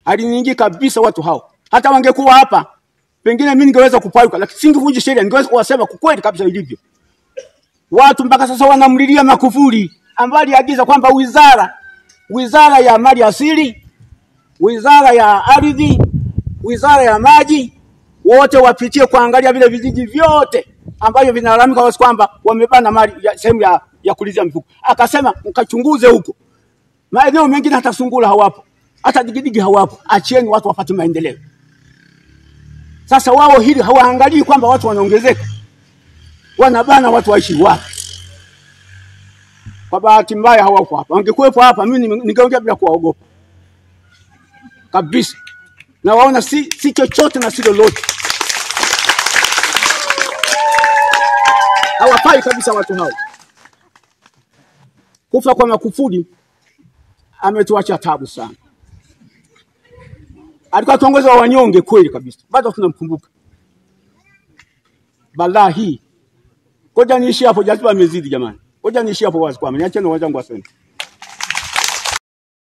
Halinyingi kabisa watu hao. Hata wangekuwa hapa, pengine mimi ningeweza kupayuka, lakini singevunja sheria, ningeweza kuwasema kwa kweli kabisa ilivyo. Watu mpaka sasa wanamlilia Magufuli ambaye aliagiza kwamba wizara wizara ya mali asili, wizara ya ardhi, wizara ya maji, wote wapitie kuangalia vile vijiji vyote ambavyo vinalalamika wazi kwamba wamebana mali ya sehemu ya, ya kulizia mifugo. Akasema mkachunguze huko, maeneo mengine hata sungura hawapo, hata digidigi hawapo. Achieni watu wapate maendeleo. Sasa wao hili hawaangalii kwamba watu wanaongezeka, wanabana watu waishi wapi? Kwa bahati mbaya hawako hapa. Wangekuwepo hapa, mimi ninge- ningeongea bila kuwaogopa kabisa. Na waona si, si chochote na si lolote, hawafai kabisa watu hao. Kufa kwa Magufuli ametuacha tabu sana. Alikuwa kiongozi wa wanyonge kweli kabisa, bado tunamkumbuka. Balaa hii, ngoja niishi hapo, jaziba amezidi jamani. Ngoja niishi hapo wazi kwame, niacheni wenzangu waseme.